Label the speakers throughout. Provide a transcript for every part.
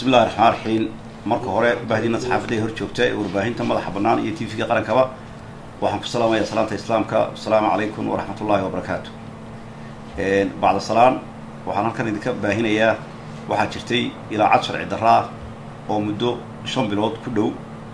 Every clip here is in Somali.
Speaker 1: bismillahi raxmaan raxiim marka hore bahdiina saxaafadda hor joogta ee warbaahinta madaxa bannaan iyo t v-ga qarankaba waxaan ku salaamaya salaanta islaamka asalaamu calaykum waraxmat ullahi wabarakaatu bacda salaan waxaan halkan idinka baahinayaa waxaa jirtay ilaacad sharci darraa oo muddo shan bilood ku dhow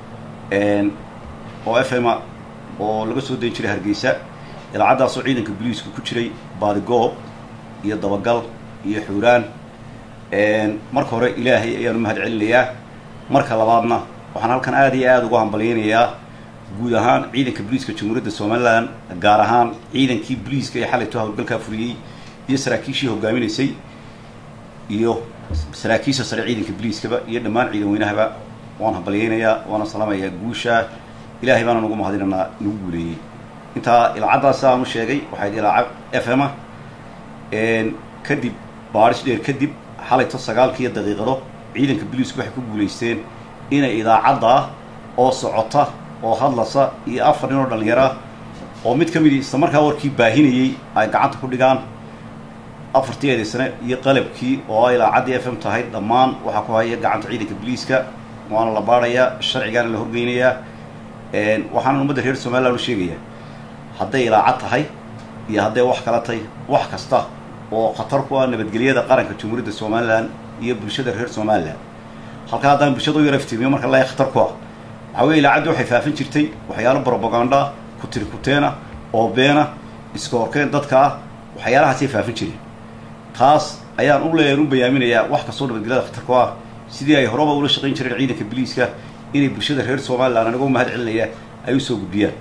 Speaker 1: oo f m a oo laga soo dayn jiray hargeysa ilaacaddaasoo ciidanka boliisku ku jiray baadigoob iyo dabagal iyo xuuraan marka hore ilaahay ayaan u mahad celinayaa marka labaadna waxaan halkan aada iyo aada ugu hambalyaynayaa guud ahaan ciidanka boliiska jamhuuriyadda somalilan gaar ahaan ciidankii boliiska ee xalayto howlgalkaa fuliyey iyo saraakiishii hogaaminaysay iyo saraakiisha sare ciidanka boliiskaba iyo dhammaan ciidan weynahaba waan hambalyaynayaa waana salaamayaa guusha ilaahay baana nagu mahadinanaa nagu guuleeyey intaa ilaacaddaas aan u sheegay waxayd ilaacad f m a kadib baadhis dheer kadib xalayto sagaalkiiyo daqiiqado ciidanka boliisku waxay ku guulaysteen inay idaacadda oo socota oo hadlasa iyo afar nin oo dhallinyara oo mid ka midi isla markaa warkii baahinayey ay gacanta ku dhigaan afartii eedaysane iyo qalabkii oo ay ilaacaddii f m tahay dhammaan waxaa ku haya gacanta ciidanka boliiska waana la baadhayaa sharcigaana la horgeynayaa waxaana ummadda reer somaliland u sheegayaa hadday ilaacad tahay iyo hadday wax kala tahay wax kasta oo khatar ku ah nabadgelyada qaranka jamhuuriyadda somalilan iyo bulshada reer somalilan halkaa haddaan bulshada u yara iftiimiyo marka la khatar ku ah waxaa weye ilaacaddi waxay faafin jirtay waxyaalo brobaganda kutiri kuteena oo beena iska horkeen dadka ah waxyaalahaasay faafin jireen taas ayaan u leeyahan u bayaaminayaa wax kastoo nabadgelyada khatar ku ah sidii ay horeba ula shaqayn jireen ciidanka boliiska inay bulshada reer somalilan anigoo mahad celinaya ay usoo gudbiyaan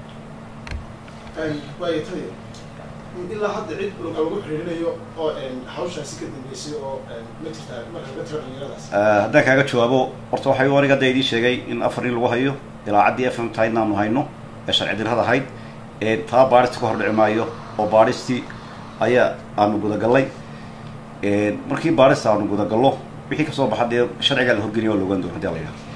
Speaker 2: ilaa hadda cid lagu xiriirinayo oo hawshaasi ka dambeysay oo ma jirtaa marka laga tiro dhalinyaradaas
Speaker 1: haddaan kaaga jawaabo horta waxay aniga hadda idii sheegay in afar nin lagu hayo ilaacaddii f m tahaydna aanu hayno ee sharci dirrada ahayd taa baadhista ka hor dhici maayo oo baadhistii ayaa aanu gudagallay markii baadhista aanu gudagallo wixii kasoo baxa dee sharcigaa la horgeliya waa la ogaan doona hadii ala yidhaha